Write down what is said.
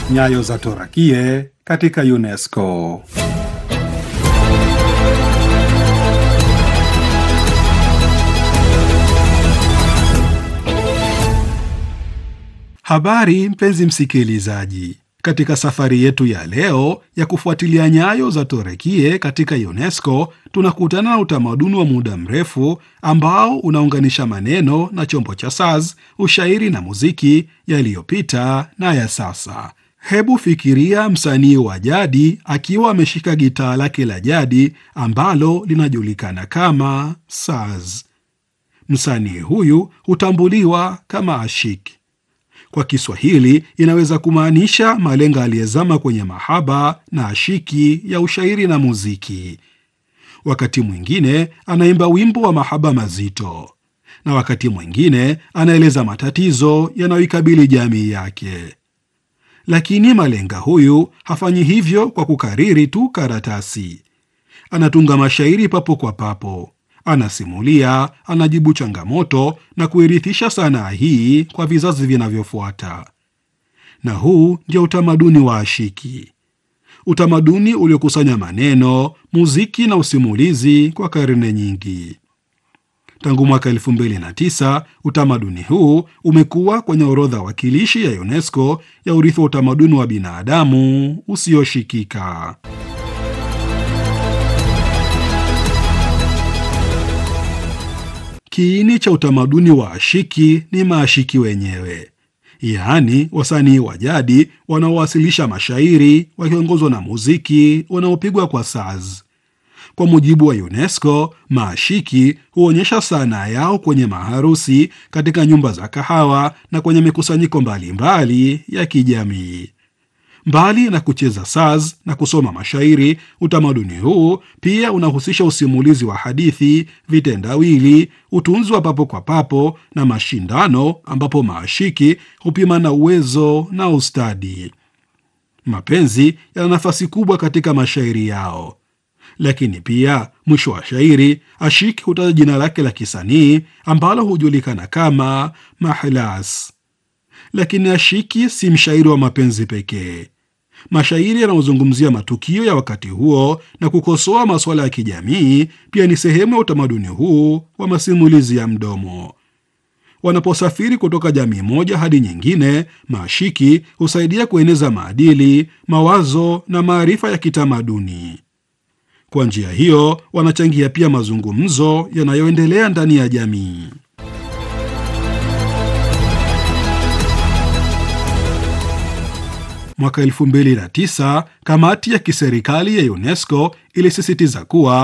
Nyayo za Torakie katika UNESCO. Habari mpenzi msikilizaji, katika safari yetu ya leo ya kufuatilia nyayo za Torakie katika UNESCO, tunakutana na utamaduni wa muda mrefu ambao unaunganisha maneno na chombo cha saz, ushairi na muziki yaliyopita na ya sasa. Hebu fikiria msanii wa jadi akiwa ameshika gitaa lake la jadi ambalo linajulikana kama saz. Msanii huyu hutambuliwa kama ashiki. Kwa Kiswahili inaweza kumaanisha malenga aliyezama kwenye mahaba na ashiki ya ushairi na muziki. Wakati mwingine anaimba wimbo wa mahaba mazito, na wakati mwingine anaeleza matatizo yanayoikabili jamii yake. Lakini malenga huyu hafanyi hivyo kwa kukariri tu karatasi. Anatunga mashairi papo kwa papo, anasimulia, anajibu changamoto na kuirithisha sanaa hii kwa vizazi vinavyofuata. Na huu ndio utamaduni wa ashiki, utamaduni uliokusanya maneno, muziki na usimulizi kwa karne nyingi. Tangu mwaka 2009 utamaduni huu umekuwa kwenye orodha wakilishi ya UNESCO ya urithi wa utamaduni wa binadamu usioshikika. Kiini cha utamaduni wa ashiki ni maashiki wenyewe, yaani wasanii wa jadi wanaowasilisha mashairi wakiongozwa na muziki unaopigwa kwa saz. Kwa mujibu wa UNESCO, maashiki huonyesha sanaa yao kwenye maharusi, katika nyumba za kahawa na kwenye mikusanyiko mbalimbali ya kijamii. Mbali na kucheza saz na kusoma mashairi, utamaduni huu pia unahusisha usimulizi wa hadithi, vitendawili, utunzi wa papo kwa papo na mashindano, ambapo maashiki hupimana uwezo na ustadi. Mapenzi yana nafasi kubwa katika mashairi yao, lakini pia mwisho wa shairi ashiki hutaja jina lake la kisanii ambalo hujulikana kama mahlas. Lakini ashiki si mshairi wa mapenzi pekee. Mashairi yanayozungumzia matukio ya wakati huo na kukosoa masuala ya kijamii pia ni sehemu ya utamaduni huu wa masimulizi ya mdomo. Wanaposafiri kutoka jamii moja hadi nyingine, maashiki husaidia kueneza maadili, mawazo na maarifa ya kitamaduni. Kwa njia hiyo, wanachangia pia mazungumzo yanayoendelea ndani ya jamii. Mwaka 2009 kamati ya kiserikali ya UNESCO ilisisitiza kuwa